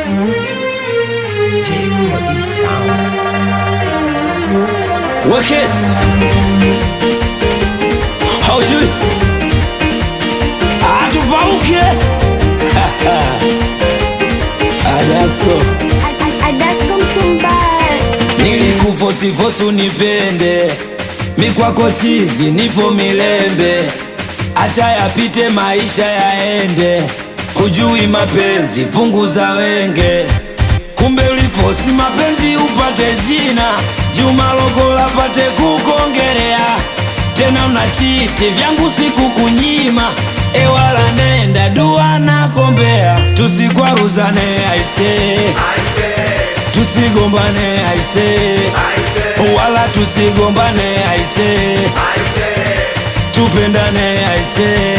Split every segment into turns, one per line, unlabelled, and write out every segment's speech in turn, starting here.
J4D Sound.
Wekes haujui atupauke adasko
Adasko mtumbaya
nilikufosifosu nipende mikwako chizi nipo milembe acha yapite maisha yaende hujui mapenzi punguza wenge kumbe ulifosi mapenzi upate jina juma lokola pate kukongerea tena unachiti vyangu siku kunyima ewala nenda dua nakombea tusikwaruzane aise tusigombane aise wala tusigombane aise tupendane aise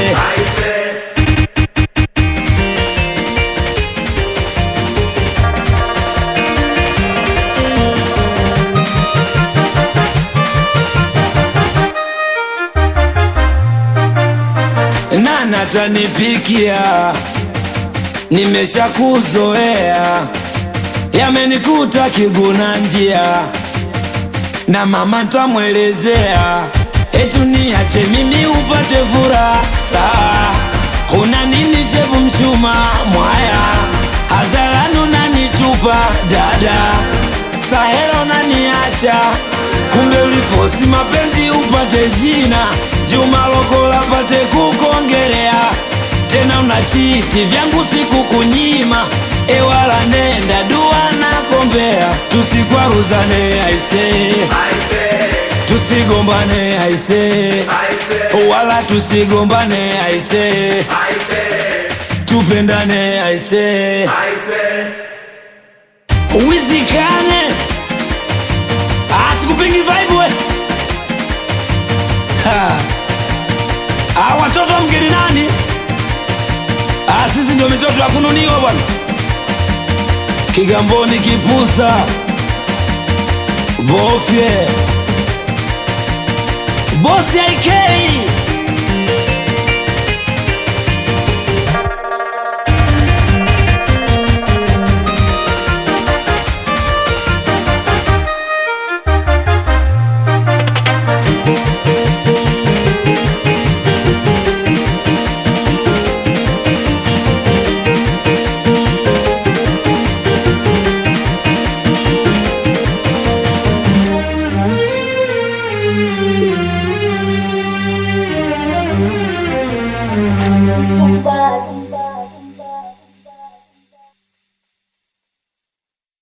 nana tanipikia nimeshakuzoea yamenikuta kiguna njia na mama ntamwelezea etu niache mimi upate furaha saa huna nini shevu mshuma mwaya hazaranu nanitupa dada sahela unaniacha kumbe ulifosi mapenzi upate jina juma lokola pate kukongerea tena unachiti vyangu siku kunyima ewala nenda dua nakombea tusikwaruzane aise tusigombane aise wala tusigombane aise tupendane aise wizikane asikupingi vibe we Ha. Ah, watoto wa mgeni nani Ah, sisi ndio mitoto ya kununiwa bwana kigamboni kipusa bofye bosi aikei